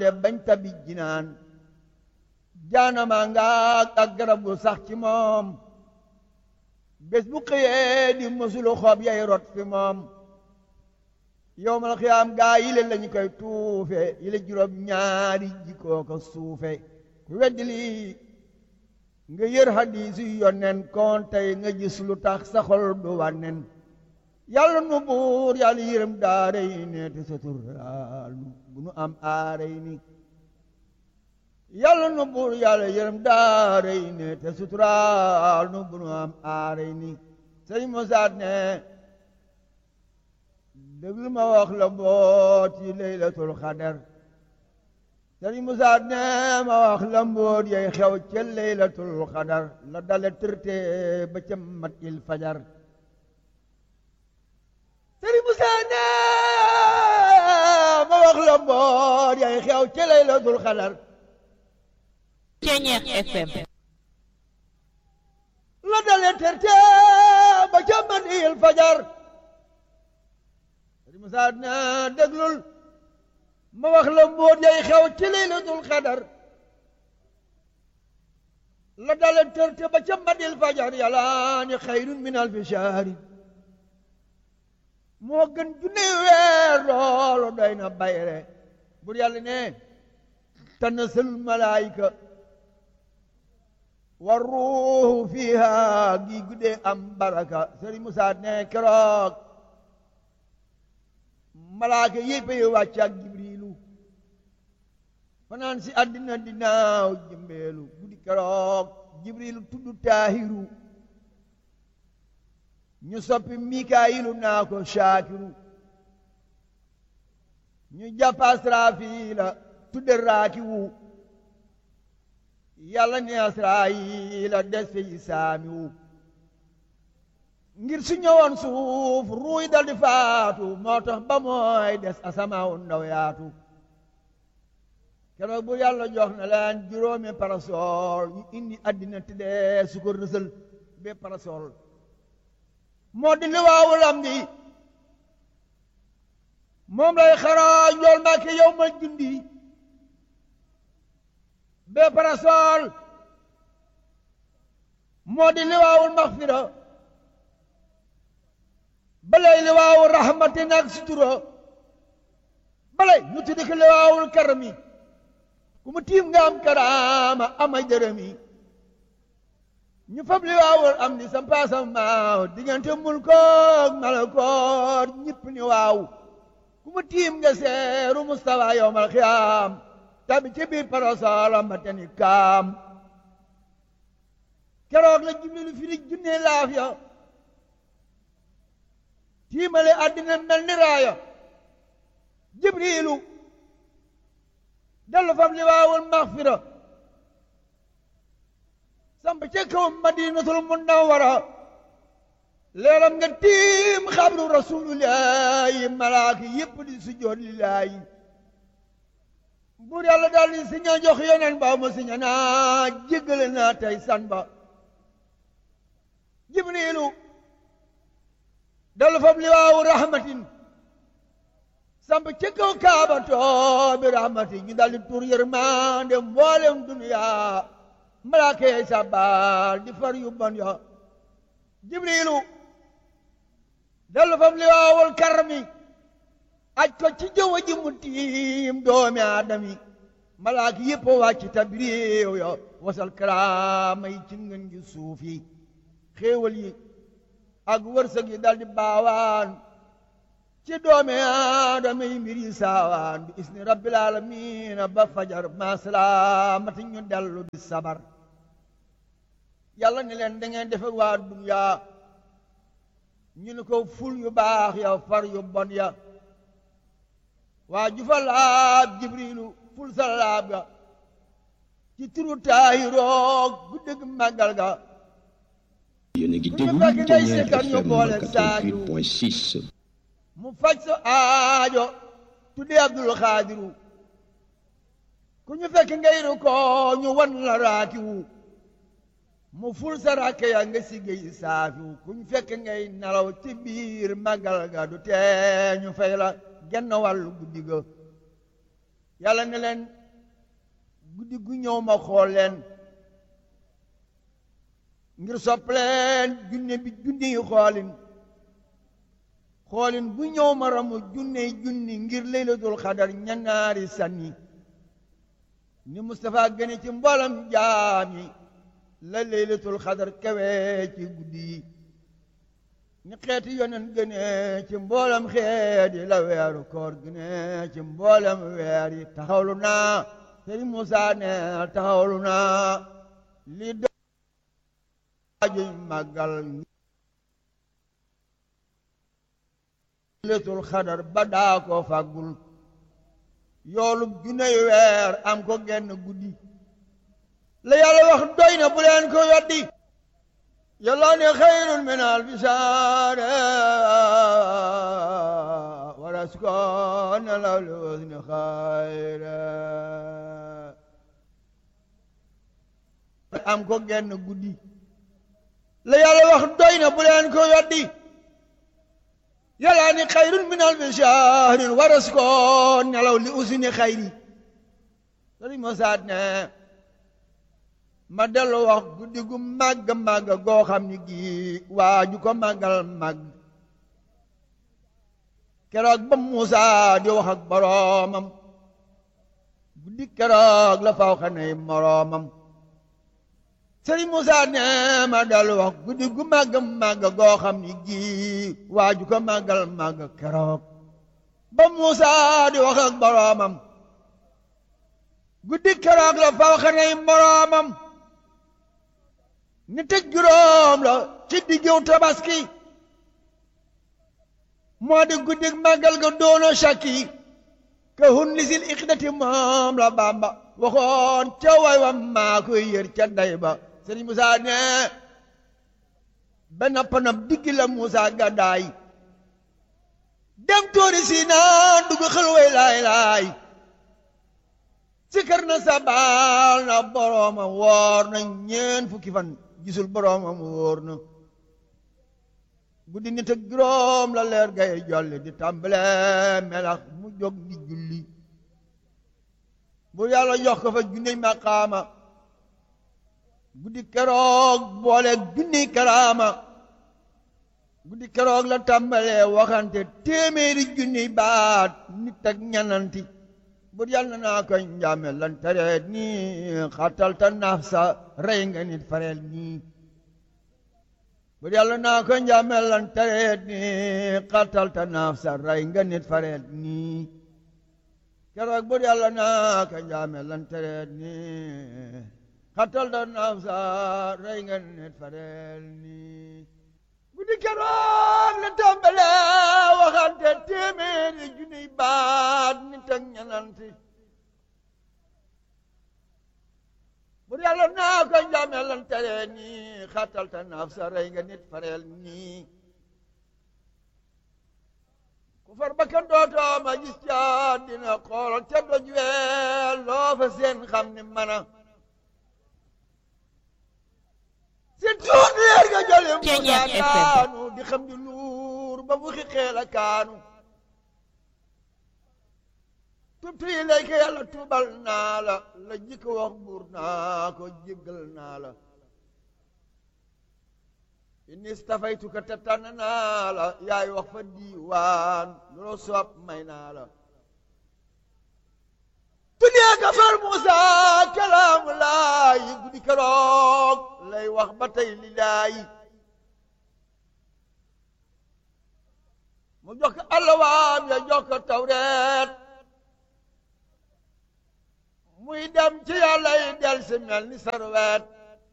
te bañ tabi jinaan jaanama nga ak garab gu sax ci moom bés bu xëyee di mësulu xob yay rot fi moom yowmal xiyaam gaa yile lañu koy tuufe yile juróom ñaari jikkoo ko suufe ku weddi lii nga yër hadiis yu yonnen kon tey nga gis lu tax sa xol du wànnen yàlla nu buur yàlla yërëm daare yi ne te suturaal nu bu nu am aare yi ni yàlla nu buur yàlla yërëm daare yi ne te suturaal nu bu nu am aare yi ni sëñ Musaa ne déglu ma wax la mboot yi laylatul xadar sëñ Musaa ne ma wax la mboot yay xew ca laylatul xadar la dale tërte ba ca mat il fajar sëriñ Musaa ne ma wax la mboot yay xew ca laylatul xadar Ceñeex FM la dale tërte ba ca mat il fajar sëriñ Musaa ne déglul ma wax la mboot yay xew ci laylatul xadar la dale tërte ba ca madil fajar yàlla ni xayrun min alfi shahri moo gën junne weer loolu doy na bayre bur yàlla ne tanazzalul malaayika wa ruuhu fiha gi guddee am baraka Sëriñ Musaa ne keroog malaaka yépp yi wàcc ak jibrilu fanaan si àddina dinaaw jëmbeelu guddi keroog jibrilu tudd taahiru ñu soppi mikaayilu naa ko shaakiru ñu jàpp asraafiila tudde raakiwu yàlla ne asraayila des fi saamiwu ngir su ñëwoon suuf ruuy dal di faatu moo tax ba mooy des asamaawu ndaw yaatu keroog bu yàlla jox na leen juróomi parasol ñu indi àddina tëddee su ko rësal be parasol moo di liwaawu lam di moom lay xaraa njool mbàkke yow ma jundi be parasol moo di liwaawul maxfira balay liwaawu rahmatin ak sutura balay ñu tuddi ko liwaawul karami ku mu tiim nga am karaama amay dërëmi ñu fab liwaawul am ni sampaasam maaw diggante mulkoog malakoor ñëpp ni waaw ku mu tiim nga seeru mustawa yowmal xiyaam tabi ci biir parasolam ba teni kaam keroog la jibrilu firi junne laaf ya tiimale àddina mel ni raaya jibrilu dellu fam liwaawul maxfira samp ca kaw madinatul munawwara leeram nga tiim xabru rasulullahi malaaka yépp di sujjoot lillaahi buur yàlla daal di siña jox yeneen ba mu siña naa jéggale naa tey san ba jibrilu dellu fam liwaawu rahmatin samp ci kaw kaaba too bi rahmati ñu daldi tur yërmande mboolem duniya malaaka yey sabal di far yu bon ya jibrilu dellu fam liwaawul karmi aj ko ci jëwa ji mu tiim doomi aadami malaaka yépp wàcc tabriiw ya wasal karaama yi ci ngën gi suuf yi xéewal yi ak wërsëg yi daldi baawaan ci doomi aadama yi mbir yi saawaan bi isni rabbil aalamiina ba fajar ma salaamati ñu dellu di sabar yàlla ni leen da ngeen defe waa duniyaa ñu ni ko ful yu baax ya far yu bon ya waa jufa laab jibrilu ful sa laab ga ci turu taahiroog guddig màggal ga yéen a ngi Ku ñu déglu fekk ngay Ceñeex sikkar ñu FM boole saaju. 88.6 mu faj sa aajo tudde abdul xaadiru ku ñu fekk ngay ru ko ñu wan la raakiwu mu ful sa rakke ya nga siggéey saafiwu ku ñu fekk ngay nelaw ci biir màggal ga du tee ñu fay la genn wàllu guddi ga yàlla ne leen guddi gu ñëw ma xool leen ngir soppaleen junne bi junni yi xoolin xoolin bu ñëw ma ramu junne junni ngir laylatul xadar ñanaari sànni ni Moustapha gëne ci mboolam jaami la laylatul xadar kawe ci guddi yi ni xeeti yonen gëne ci mboolam xeet yi la weeru koor gëne ci mboolam weer yi taxawlu naa Sëriñ Musaa ne taxawlu naa li daajuñ màggal laylatul xadar ba daa ko fàggul yoolub juney weer am ko genn guddi la yàlla wax doy na bu leen ko weddi yàlla ne xayrun min alfi shahr wa raskon law li husni xayra am ko genn guddi la yàlla wax doy na bu leen ko weddi yàlla ni xayrun min alfi shahrin wa raskon nelaw li usni xayri sëriñ Mosaat ne ma dellu wax guddi gu màgg màgg goo xam ni gii waa ju ko màggal màgg keroog ba Muusa di wax ak boroomam guddi keroog la faw xanay moroomam sëriñ Muusa ne ma dellu wax guddi gu màgg màgg goo xam ni gii waa ju ko màggal màgg keroog ba Muusa di wax ak boroomam guddi keroog la faw xanay moroomam ni tëj juróom la ci diggu tabaski moo di guddi màggal ga doono shakki ka hun lisil iqdati moom la Bàmba waxoon ca way wa maa koy yër ca day ba Sëriñ Musaa ne ba nappanam diggi la Musaa gàddaay dem tóori si naan dugg xel way laay laay sikar na sabal na boroomam woor na ñeen fukki fan gisul boroomam wóor na guddi nit ak juróom la leer gay jolli di tàmbale melax mu jóg di julli bu yàlla jox ko fa junni maqaama guddi keroog boole junni karaama guddi keroog la tàmbale waxante téeméeri junni baat nit ak ñananti bur yàlla naa ko njaame lan tareet nii xatal ta naaf sa rey nga nit fareel nii bur yàlla naa ko njaame lan tareet nii xatal ta naaf sa rey nga nit fareel nii keroog bur yàlla naa ko njaame lan tareet nii xatal ta naaf sa rey nga nit fareel nii guddi keroog la tàmbale waxante téeméeri junniy baat nit ak ñananti bur yàlla naa ko njame lan tere nii xatal ta naaf sa rey nga nit fareel nii ku far bakkan dootoo ma gis ca dina xoolal te doj weel loo fa seen xam ni mana si tuut leer nga jële Muusaa daanu di xam di luur ba mu xixeel a kaanu tubtu yi lay ko yàlla tuubal naa la la jikko wax buur naa ko jéggal naa la inni stafaytuka te tànn naa la yaay wax fa diiwaan loo soob may naa la tuddee ka far Muusaa kalaamu laayi guddi keroog lay wax ba tey li laayi mu jox ko allawaam ya jox ko tawreet muy dem ci yàlla yi del si mel ni sarweet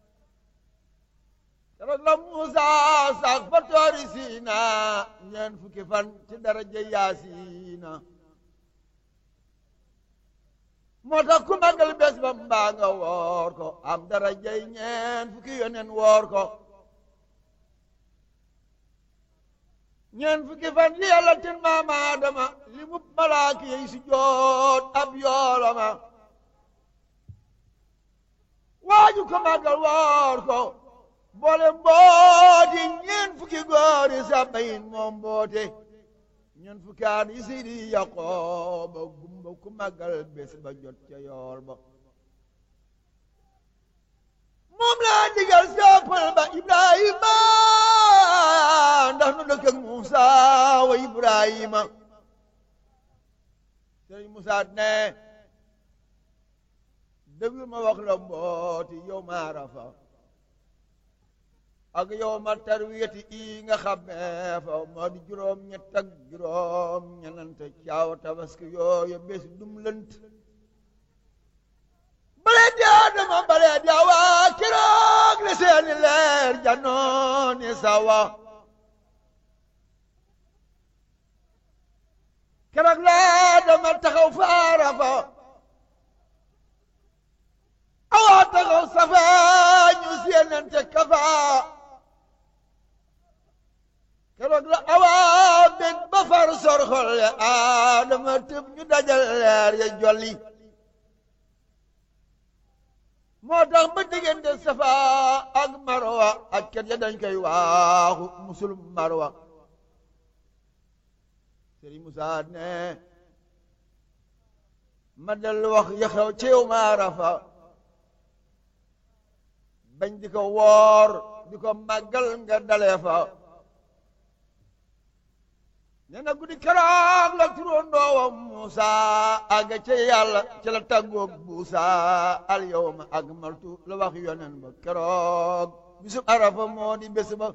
keroog la Muusaa sax fa toori siina ñeen fukki fan ci daraja yaasiina moo tax ku màggal bés ba mbaa nga woor ko am darajay ñeen fukki yoneen woor ko ñeen fukki fan yi yàlla tin maam Aadama li mu malaaka yi si joot ab yoolama waaju ko màggal woor ko boole mbooti ñeen fukki góori sa bayin moom mboote ñun fukkaan yi seydi yaqooba gumba ku màggal bés ba jot ca yool ba moom laa digal soppal ba ibrahima ndax nu dëkk ak Muusa wa ibrahima sëriñ Musaa ne déglu ma wax la mbooti yow ma arafa ak yow ma tarwiyati i nga xam ne fa moo di juróom ñett ak juróom ñenante caaw tabaski yooyu bés dum lënt bale di adama bale di awa keroog le seeni leer janooni sawa keroog laa dama taxaw fa arafa awa taxaw safa ñu seenante kafa keroog la awa bég ba far sor xol ya adama tëb ñu dajal leer ya jolli moo tax ba diggante safa ak marwa ak ket ya dañ koy waaxu musul marwa sëriñ Musaa ne ma dellu wax ya xew ci yow ma arafa bañ di ko woor di ko màggal nga dalee fa nee na guddi keroog la turóondoowam Muusa àgg ca yàlla ca la tàggoog buusa al yawma akmaltu la wax yonen ba keroog bisub arafa moo di bés ba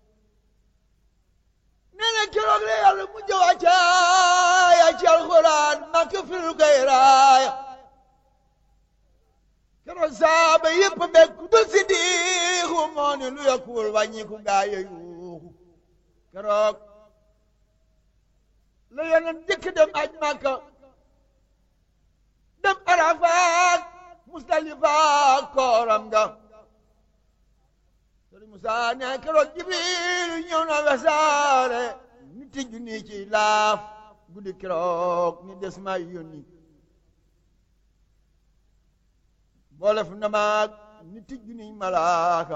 nee na keroog la yàlla mu jëwa caaya ci alxuraan makk fil koy raaya keroog saaba yëpp bekk dul si diixu moo ni lu yokkuwul wàññiku gaaya yuuxu keroog la yeneen jëkk dem aj Makka dem Arafaat Musdalifa kooram nga Sëriñ Musaa ne keroog Jibril ñëw na wesaare nit ti junni ci laaf guddi keroog ni des may yónni boolef na maag nit ti junni malaaka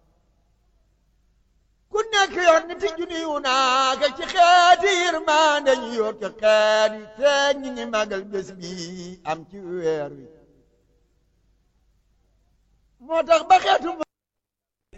ku nekk yor nit ti junni wu naaka ci xeeti yërmande ñu yor ci xeet yi te ñi ngi màggal bés bi am ci weer wi moo tax ba xeetu